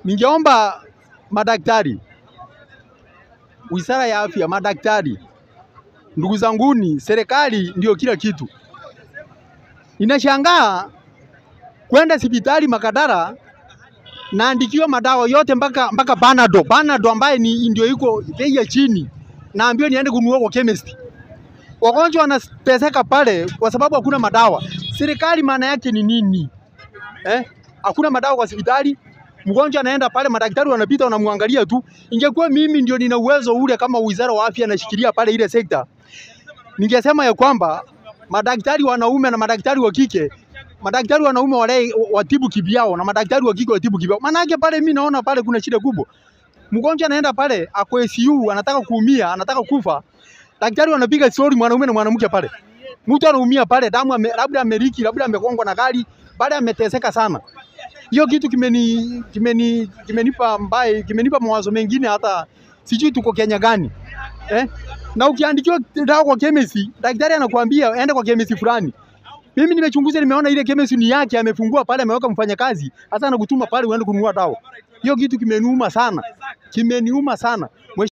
Ningeomba madaktari, wizara ya afya, madaktari, ndugu zanguni, serikali ndio kila kitu. Ninashangaa kwenda hospitali Makadara naandikiwa madawa yote mpaka mpaka Panado, Panado ambaye ni ndio iko bei ya chini, naambiwa niende kununua kwa chemist. Wagonjwa wanateseka pale kwa sababu hakuna madawa. Serikali maana yake ni nini eh? Hakuna madawa kwa hospitali, mgonjwa anaenda pale, madaktari wanapita wanamwangalia tu. Ingekuwa mimi ndio nina uwezo ule kama wizara wa afya nashikilia pale ile sekta, ningesema ya kwamba madaktari wanaume na madaktari wa kike madaktari wanaume wale watibu kivyao na madaktari wa kike watibu kivyao. Maanake pale mimi naona pale kuna shida kubwa. Mgonjwa anaenda pale ako ICU, anataka kuumia, anataka kufa, daktari wanapiga story mwanaume na mwanamke pale. Mtu anaumia pale, damu ame, labda ameriki, labda amegongwa na gari, baada ameteseka sana. Hiyo kitu kimeni kimeni kimenipa mbaye kimenipa mawazo mengine, hata sijui tuko Kenya gani eh? Na ukiandikiwa dawa kwa chemist, daktari anakuambia enda kwa chemist fulani. Mimi nimechunguza, nimeona ile chemist ni yake, amefungua pale, ameweka mfanyakazi, hasa anakutuma pale uende kununua dawa. Hiyo kitu kimeniuma sana, kimeniuma sana.